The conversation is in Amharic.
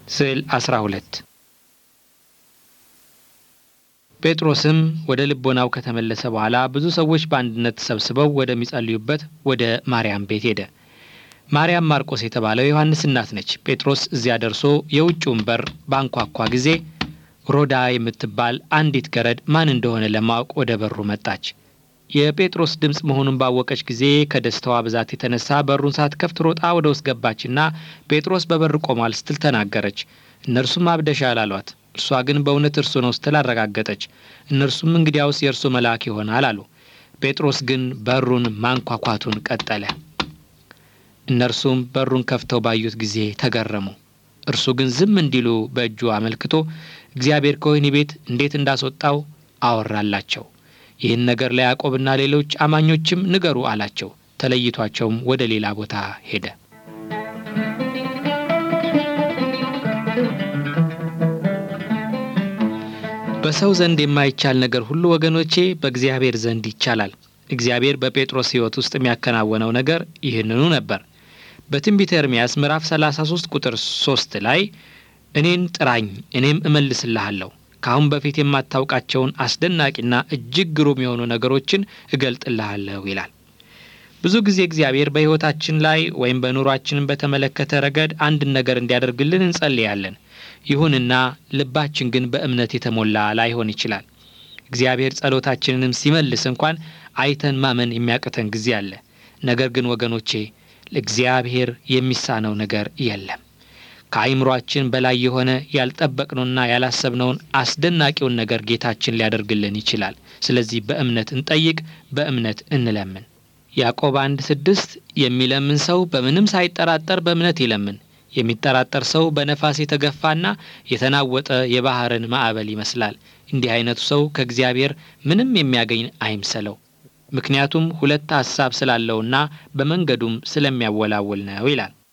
ስዕል 12 ጴጥሮስም ወደ ልቦናው ከተመለሰ በኋላ ብዙ ሰዎች በአንድነት ተሰብስበው ወደሚጸልዩበት ወደ ማርያም ቤት ሄደ። ማርያም ማርቆስ የተባለው ዮሐንስ እናት ነች። ጴጥሮስ እዚያ ደርሶ የውጭውን በር ባንኳኳ ጊዜ ሮዳ የምትባል አንዲት ገረድ ማን እንደሆነ ለማወቅ ወደ በሩ መጣች። የጴጥሮስ ድምፅ መሆኑን ባወቀች ጊዜ ከደስታዋ ብዛት የተነሳ በሩን ሳትከፍት ሮጣ ወደ ውስጥ ገባችና ጴጥሮስ በበር ቆሟል ስትል ተናገረች። እነርሱም አብደሻል አሏት። እርሷ ግን በእውነት እርሱ ነው ስትል አረጋገጠች። እነርሱም እንግዲያውስ የእርሱ መልአክ ይሆናል አሉ። ጴጥሮስ ግን በሩን ማንኳኳቱን ቀጠለ። እነርሱም በሩን ከፍተው ባዩት ጊዜ ተገረሙ። እርሱ ግን ዝም እንዲሉ በእጁ አመልክቶ እግዚአብሔር ከወህኒ ቤት እንዴት እንዳስወጣው አወራላቸው። ይህን ነገር ለያዕቆብና ሌሎች አማኞችም ንገሩ አላቸው። ተለይቷቸውም ወደ ሌላ ቦታ ሄደ። በሰው ዘንድ የማይቻል ነገር ሁሉ ወገኖቼ በእግዚአብሔር ዘንድ ይቻላል። እግዚአብሔር በጴጥሮስ ሕይወት ውስጥ የሚያከናወነው ነገር ይህንኑ ነበር። በትንቢተ ኤርምያስ ምዕራፍ 33 ቁጥር 3 ላይ እኔን ጥራኝ እኔም እመልስልሃለሁ ከአሁን በፊት የማታውቃቸውን አስደናቂና እጅግ ግሩም የሆኑ ነገሮችን እገልጥልሃለሁ ይላል። ብዙ ጊዜ እግዚአብሔር በሕይወታችን ላይ ወይም በኑሯችንን በተመለከተ ረገድ አንድን ነገር እንዲያደርግልን እንጸልያለን። ይሁንና ልባችን ግን በእምነት የተሞላ ላይሆን ይችላል። እግዚአብሔር ጸሎታችንንም ሲመልስ እንኳን አይተን ማመን የሚያቅተን ጊዜ አለ። ነገር ግን ወገኖቼ ለእግዚአብሔር የሚሳነው ነገር የለም። ከአይምሯችን በላይ የሆነ ያልጠበቅነውና ያላሰብነውን አስደናቂውን ነገር ጌታችን ሊያደርግልን ይችላል። ስለዚህ በእምነት እንጠይቅ፣ በእምነት እንለምን። ያዕቆብ አንድ ስድስት የሚለምን ሰው በምንም ሳይጠራጠር በእምነት ይለምን። የሚጠራጠር ሰው በነፋስ የተገፋና የተናወጠ የባህርን ማዕበል ይመስላል። እንዲህ አይነቱ ሰው ከእግዚአብሔር ምንም የሚያገኝ አይምሰለው። ምክንያቱም ሁለት ሐሳብ ስላለውና በመንገዱም ስለሚያወላውል ነው ይላል።